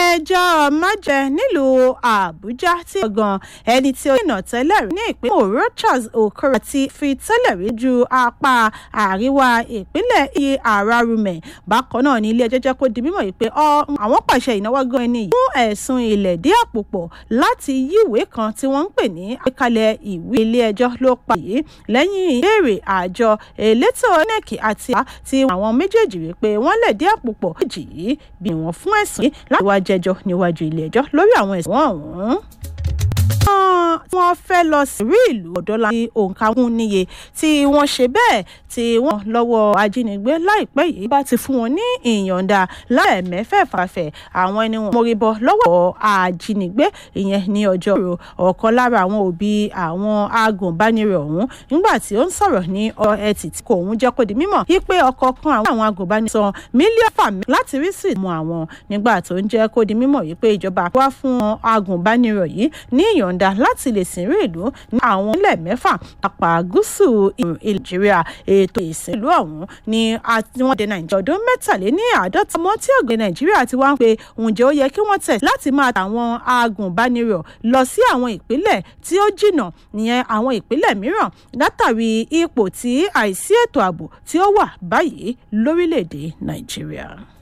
ilé-ẹjọ́ májẹ nílùú àbújá tí ọgàn ẹni tí ó dènà tẹ́lẹ̀ rí ní ìpínlẹ̀ òró charles okoro ti fi tẹ́lẹ̀ rí ju apá àríwá ìpínlẹ̀ iye àràrùmẹ̀ bákan náà ní ilé-ẹjọ́ jẹ́ kó di mímọ̀ yìí pé àwọn pàṣẹ ìnáwó gan ẹni yìí fún ẹ̀sùn ilẹ̀ dí àpò pọ̀ láti yí ìwé kan tí wọ́n ń pè ní àgbékalẹ̀ ìwé ilé-ẹjọ́ ló pa yìí lẹ́yìn ìbéèrè àjọ elétò inec àti ti àwọn méjèèjì rí pé wọ́n lẹ̀ dí àpò pọ̀ méjì yìí bí wọ́n fún ẹ̀sùn yìí láti wá jẹjọ́ níwájú ilé-ẹjọ́ lórí àwọn ẹ̀sùn ọ̀hún wọ́n fẹ́ lọ sí rí ìlú ọ̀dọ́là ní òǹkà wọn níye tí wọ́n ṣe bẹ́ẹ̀ tí wọ́n lọ́wọ́ ajínigbé láìpẹ́ yìí bá ti fún wọn ní ìyọ̀ǹda láìmẹ́fẹ̀fàfẹ̀ àwọn ẹni wọn mórí bọ́ lọ́wọ́ ajínigbé ìyẹn ní ọjọ́ rò ọ̀kan lára àwọn òbí àwọn agùnbánirọ̀ ọ̀hún nígbà tí ó ń sọ̀rọ̀ ní ọ̀rọ̀ ẹtì tí kò ń jẹ́ kó di mímọ̀ wípé ọkọ̀ kan àwọn agùnbánirọ̀ san mílíọ̀fà láti rí sí ìmú àwọn nígbà tó ń jẹ́ kó di mímọ̀ wípé ìjọba wá fún agùnbánirọ̀ yìí ní ìyọ̀ǹda yọ̀ǹda láti lè sìnrú ìlú ní àwọn ilẹ̀ mẹ́fà apá gúúsù nàìjíríà ètò ìsìnlú ọ̀hún ni wọ́n dé nàìjíríà ọdún mẹ́tàléní àádọ́ta mọ́ tí ọ̀gbìn nàìjíríà ti wá ń pe ǹjẹ́ ó yẹ kí wọ́n tẹ̀ láti máa tàwọn agùnbánirọ̀ lọ sí àwọn ìpínlẹ̀ tí ó jìnnà ìyẹn àwọn ìpínlẹ̀ mìíràn látàrí ipò tí àìsí ètò ààbò tí ó wà báyìí lórílẹ̀‐èdè nàìjíríà.